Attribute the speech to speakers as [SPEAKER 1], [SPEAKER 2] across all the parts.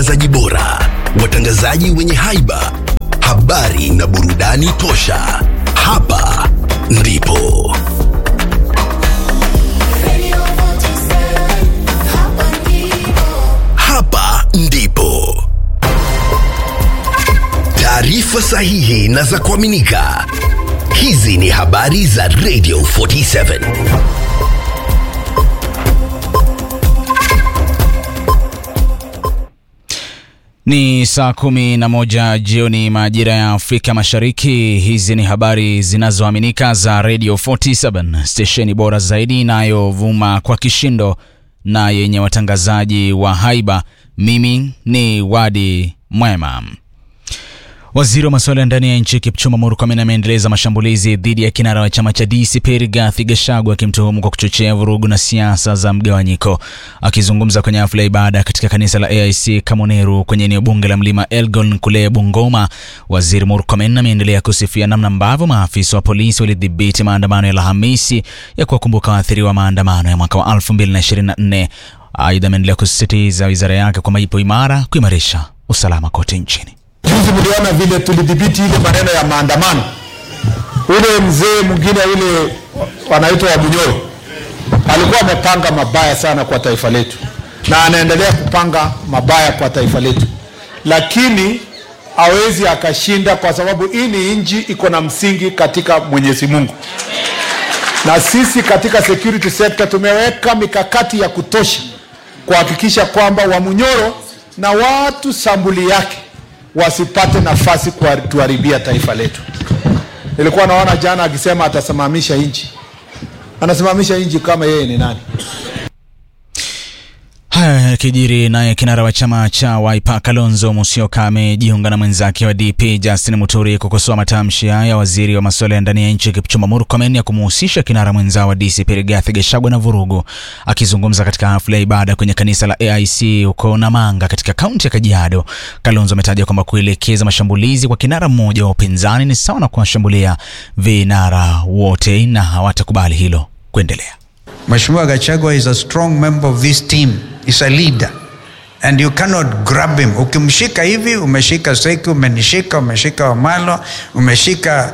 [SPEAKER 1] watangazaji bora, watangazaji wenye haiba, habari na burudani tosha. Hapa ndipo hapa ndipo taarifa sahihi na za kuaminika. Hizi ni habari za Radio 47.
[SPEAKER 2] Ni saa kumi na moja jioni majira ya Afrika Mashariki. Hizi ni habari zinazoaminika za Radio 47, stesheni bora zaidi inayovuma kwa kishindo na yenye watangazaji wa haiba. Mimi ni Wadi Mwema. Waziri wa masuala ya ndani ya nchi Kipchumba Murkomen ameendeleza mashambulizi dhidi ya kinara wa chama cha DCP Rigathi Gachagua akimtuhumu kwa kuchochea vurugu na siasa za mgawanyiko. Akizungumza kwenye hafla ya ibada katika kanisa la AIC Kamoneru kwenye eneo bunge la Mlima Elgon kule Bungoma, Waziri Murkomen ameendelea kusifia namna ambavyo maafisa wa polisi walidhibiti maandamano ya Alhamisi ya kuwakumbuka waathiriwa wa maandamano ya mwaka wa 2024. Aidha, ameendelea kusisitiza wizara yake kwamba ipo imara kuimarisha usalama kote nchini.
[SPEAKER 3] Juzi mliona vile tulidhibiti ile maneno ya maandamano. Ule mzee mwingine ule wanaitwa Wabunyoro alikuwa amepanga mabaya sana kwa taifa letu, na anaendelea kupanga mabaya kwa taifa letu, lakini hawezi akashinda, kwa sababu hii ni nchi iko na msingi katika Mwenyezi Mungu, na sisi katika security sector tumeweka mikakati ya kutosha kuhakikisha kwamba Wamunyoro na watu sambuli yake wasipate nafasi kutuharibia taifa letu. Nilikuwa naona jana akisema atasimamisha nchi, anasimamisha nchi kama yeye ni nani?
[SPEAKER 2] Haya yakijiri, naye kinara wa chama cha Wiper Kalonzo Musyoka amejiunga na mwenzake wa DP Justin Muturi kukosoa matamshi ya waziri wa masuala ya ndani ya nchi Kipchumba Murkomen ya kumuhusisha kinara mwenzao wa DCP Rigathi Gachagua na vurugu. Akizungumza katika hafla ya ibada kwenye kanisa la AIC huko Namanga katika kaunti ya Kajiado, Kalonzo ametaja kwamba kuelekeza mashambulizi kwa kinara mmoja wa upinzani ni sawa na kuwashambulia vinara wote na hawatakubali hilo kuendelea.
[SPEAKER 4] Mheshimiwa Gachagua is a strong member of this team. He's a leader. And you cannot grab him. Ukimshika hivi, umeshika Seki, umenishika, umeshika Wamalo, umeshika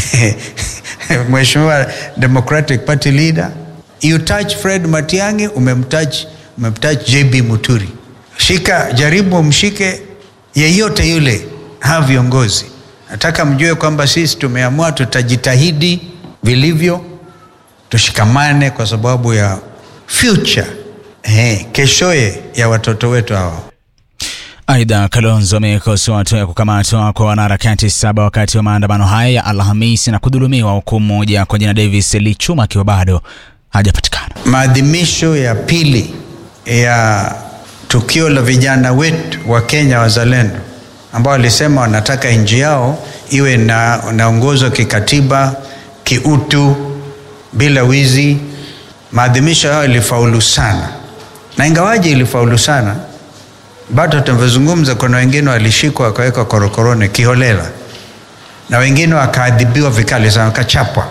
[SPEAKER 4] Mheshimiwa Democratic Party leader. You touch Fred Matiang'i, umemtouch, umemtouch JB Muturi. Shika, jaribu umshike yeyote yule, hawa viongozi. Nataka mjue kwamba sisi tumeamua tutajitahidi vilivyo tushikamane kwa sababu ya future eh, keshoye ya watoto wetu hawa.
[SPEAKER 2] Aidha, Kalonzo amekosoa hatua ya kukamatwa kwa wanaharakati saba wakati wa maandamano haya ya Alhamisi na kudhulumiwa, huku mmoja kwa jina Davis Lichuma akiwa bado hajapatikana.
[SPEAKER 4] Maadhimisho ya pili ya tukio la vijana wetu wa Kenya wazalendo ambao walisema wanataka nchi yao iwe na naongozwa kikatiba, kiutu, bila wizi. Maadhimisho hayo ilifaulu sana, na ingawaje ilifaulu sana, bado tunavyozungumza, kuna wengine walishikwa wakawekwa korokoroni kiholela, na wengine wakaadhibiwa vikali sana, wakachapwa.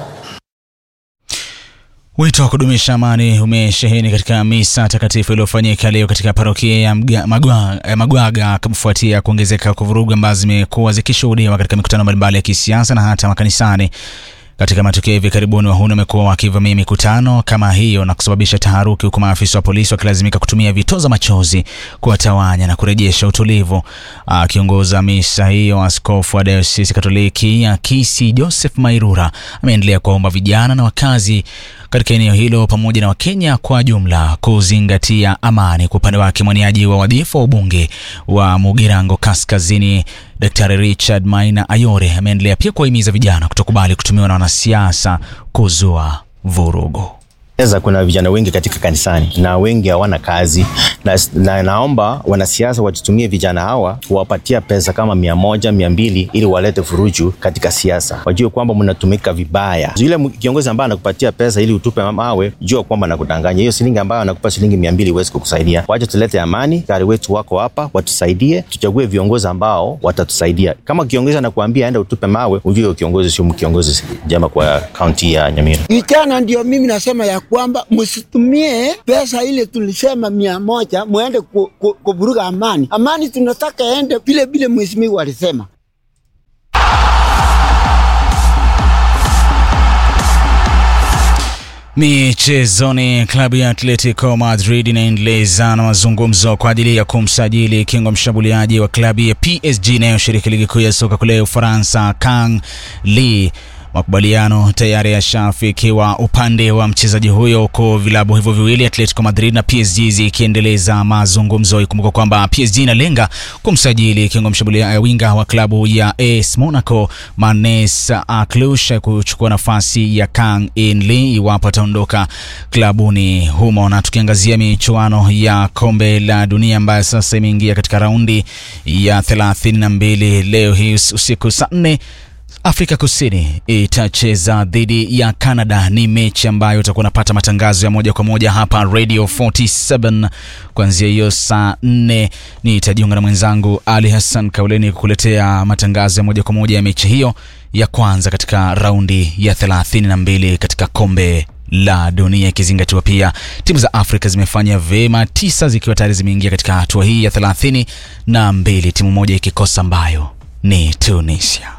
[SPEAKER 2] Wito wa kudumisha amani umesheheni katika misa takatifu iliyofanyika leo katika parokia ya Mga- Magwa- eh, Magwaga kufuatia kuongezeka kwa vurugu ambazo zimekuwa zikishuhudiwa katika mikutano mbalimbali ya kisiasa na hata makanisani. Katika matukio hivi karibuni, wahuni wamekuwa wakivamia mikutano kama hiyo na kusababisha taharuki, huku maafisa wa polisi wakilazimika kutumia vitoza machozi kuwatawanya na kurejesha utulivu. Akiongoza misa hiyo, askofu wa dayosisi Katoliki ya Kisii Joseph Mairura ameendelea kuwaomba vijana na wakazi katika eneo hilo pamoja na Wakenya kwa jumla kuzingatia amani. Kwa upande wake, mwaniaji wa wadhifa wa ubunge wa Mugirango Kaskazini Daktari Richard Maina Ayore ameendelea pia kuwahimiza vijana kutokubali kutumiwa na wanasiasa kuzua vurugu.
[SPEAKER 5] Sasa kuna vijana wengi katika kanisani na wengi hawana kazi na, na naomba wanasiasa watutumie vijana hawa kuwapatia pesa kama mia moja mia mbili ili walete furuju katika siasa. Wajue kwamba mnatumika vibaya. Yule mu- kiongozi ambaye anakupatia pesa ili utupe mawe, jua kwamba anakudanganya. Hiyo shilingi ambayo anakupa shilingi mia mbili huwezi kukusaidia. Wacha tulete amani, gari wetu wako hapa, watusaidie, tuchague viongozi ambao watatusaidia. Kama kiongozi anakuambia aenda utupe mawe, ujue huyo kiongozi sio kiongozi jema kwa kaunti ya Nyamira.
[SPEAKER 6] Vijana ndio mimi nasema ya kwamba msitumie pesa ile tulisema mia moja mwende ku- ku- kuvuruga amani. Amani tunataka ende vile vile mheshimiwa alisema.
[SPEAKER 2] Michezoni, klabu ya Atletico Madrid inaendeleza na mazungumzo kwa ajili ya kumsajili kingo mshambuliaji wa klabu ya PSG inayoshiriki ligi kuu ya soka kule Ufaransa, Kang Lee. Makubaliano tayari yashafikiwa upande wa mchezaji huyo, huku vilabu hivyo viwili Atletico Madrid na PSG zikiendeleza mazungumzo. Ikumbuka kwamba PSG inalenga kumsajili kingo mshambuliaji winga wa klabu ya AS Monaco Manes Aklush kuchukua nafasi ya Kang In Lee iwapo ataondoka klabuni humo. Na tukiangazia michuano ya kombe la dunia ambayo sasa imeingia katika raundi ya 32 leo hii usiku saa 4 Afrika Kusini itacheza dhidi ya Canada. Ni mechi ambayo utakuwa unapata matangazo ya moja kwa moja hapa Radio 47 kuanzia hiyo saa 4. Nitajiunga na mwenzangu Ali Hassan Kauleni kukuletea matangazo ya moja kwa moja ya mechi hiyo ya kwanza katika raundi ya 32 katika kombe la dunia ikizingatiwa pia timu za Afrika zimefanya vyema, tisa zikiwa tayari zimeingia katika hatua hii ya 32 na mbili, timu moja ikikosa ambayo ni Tunisia.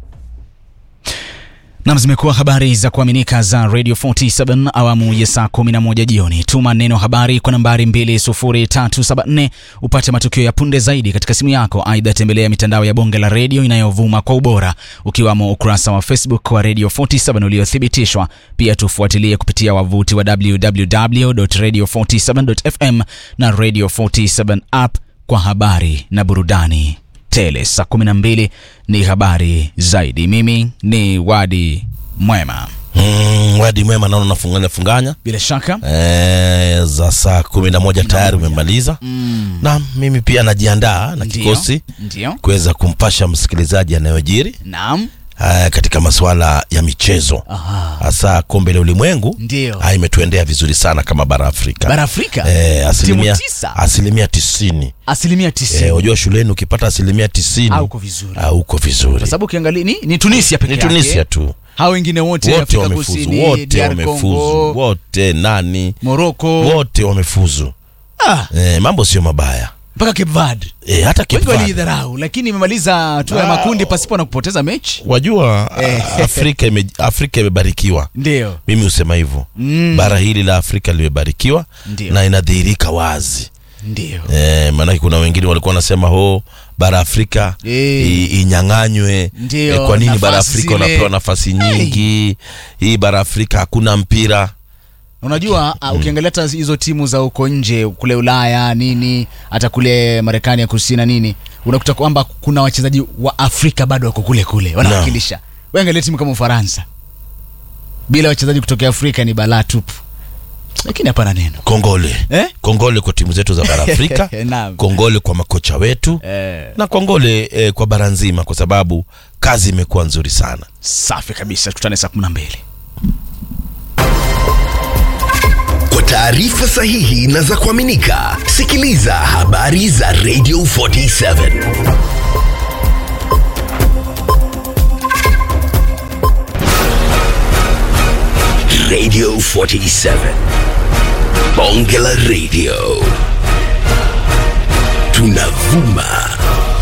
[SPEAKER 2] Nam, zimekuwa habari za kuaminika za Radio 47 awamu ya saa 11 jioni. Tuma neno habari kwa nambari 20374 upate matukio ya punde zaidi katika simu yako. Aidha, tembelea mitandao ya bonge la redio inayovuma kwa ubora, ukiwamo ukurasa wa Facebook wa Radio 47 uliothibitishwa. Pia tufuatilie kupitia wavuti wa www.radio47.fm na Radio 47 app kwa habari na burudani tele. Saa 12 ni habari zaidi. Mimi ni Wadi Mwema.
[SPEAKER 7] Mm, wadi mwema naona unafunganya funganya
[SPEAKER 2] Bila shaka
[SPEAKER 7] e, za saa kumi na moja tayari umemaliza
[SPEAKER 2] mm.
[SPEAKER 7] na mimi pia najiandaa na
[SPEAKER 2] Ndio,
[SPEAKER 7] kikosi
[SPEAKER 2] ndio.
[SPEAKER 7] kuweza kumpasha msikilizaji yanayojiri
[SPEAKER 2] Naam,
[SPEAKER 7] eh, katika masuala ya michezo
[SPEAKER 2] Aha.
[SPEAKER 7] hasa kombe la ulimwengu
[SPEAKER 2] Ndio.
[SPEAKER 7] ah, imetuendea vizuri sana kama bara Afrika
[SPEAKER 2] bara Afrika
[SPEAKER 7] Eh, asilimia,
[SPEAKER 2] timu tisa
[SPEAKER 7] asilimia tisini
[SPEAKER 2] asilimia tisini
[SPEAKER 7] Eh, unajua shuleni ukipata asilimia tisini
[SPEAKER 2] Hauko vizuri.
[SPEAKER 7] hauko vizuri
[SPEAKER 2] kwa sababu ukiangalia ni, ni Tunisia peke
[SPEAKER 7] ni
[SPEAKER 2] yake
[SPEAKER 7] Tunisia tu
[SPEAKER 2] hao wengine wote,
[SPEAKER 7] wote
[SPEAKER 2] Afrika
[SPEAKER 7] wamefuzu
[SPEAKER 2] Kusini,
[SPEAKER 7] wote
[SPEAKER 2] DR
[SPEAKER 7] wamefuzu
[SPEAKER 2] Congo,
[SPEAKER 7] wote nani
[SPEAKER 2] Morocco
[SPEAKER 7] wote wamefuzu
[SPEAKER 2] ah,
[SPEAKER 7] eh, mambo sio mabaya
[SPEAKER 2] mpaka Cape Verde
[SPEAKER 7] eh, hata Cape
[SPEAKER 2] wengi
[SPEAKER 7] Verde.
[SPEAKER 2] waliidharau, lakini imemaliza hatua ya
[SPEAKER 7] Ah.
[SPEAKER 2] makundi pasipo na kupoteza mechi.
[SPEAKER 7] wajua
[SPEAKER 2] Eh.
[SPEAKER 7] Afrika ime, Afrika imebarikiwa
[SPEAKER 2] Ndio
[SPEAKER 7] mimi husema hivyo
[SPEAKER 2] Mm.
[SPEAKER 7] bara hili la Afrika limebarikiwa
[SPEAKER 2] Ndio.
[SPEAKER 7] na inadhihirika wazi
[SPEAKER 2] ndio
[SPEAKER 7] eh, maanake kuna wengine walikuwa wanasema ho bara Afrika
[SPEAKER 2] Eh.
[SPEAKER 7] i- inyang'anywe
[SPEAKER 2] Ndio,
[SPEAKER 7] kwa nini bara
[SPEAKER 2] nafasi
[SPEAKER 7] Afrika
[SPEAKER 2] zile.
[SPEAKER 7] wanapewa nafasi nyingi hii bara Afrika hakuna mpira
[SPEAKER 2] Unajua uh, ukiangalia hata hizo timu za huko nje kule Ulaya nini, hata kule Marekani ya kusini na nini, unakuta kwamba kuna wachezaji wa Afrika bado wako kule kule wanawakilisha. Wewe angalia timu kama Ufaransa, bila wachezaji kutokea Afrika ni balaa tupu, lakini hapana neno
[SPEAKER 7] kongole
[SPEAKER 2] eh?
[SPEAKER 7] kongole kwa timu zetu za bara Afrika
[SPEAKER 2] Naam.
[SPEAKER 7] kongole kwa makocha wetu
[SPEAKER 2] Eh,
[SPEAKER 7] na kongole eh, kwa bara nzima kwa sababu kazi imekuwa nzuri sana
[SPEAKER 2] safi kabisa, tutane saa 12.
[SPEAKER 1] Kwa taarifa sahihi na za kuaminika, sikiliza habari za Radio 47 Radio 47 Bonge la Radio tunavuma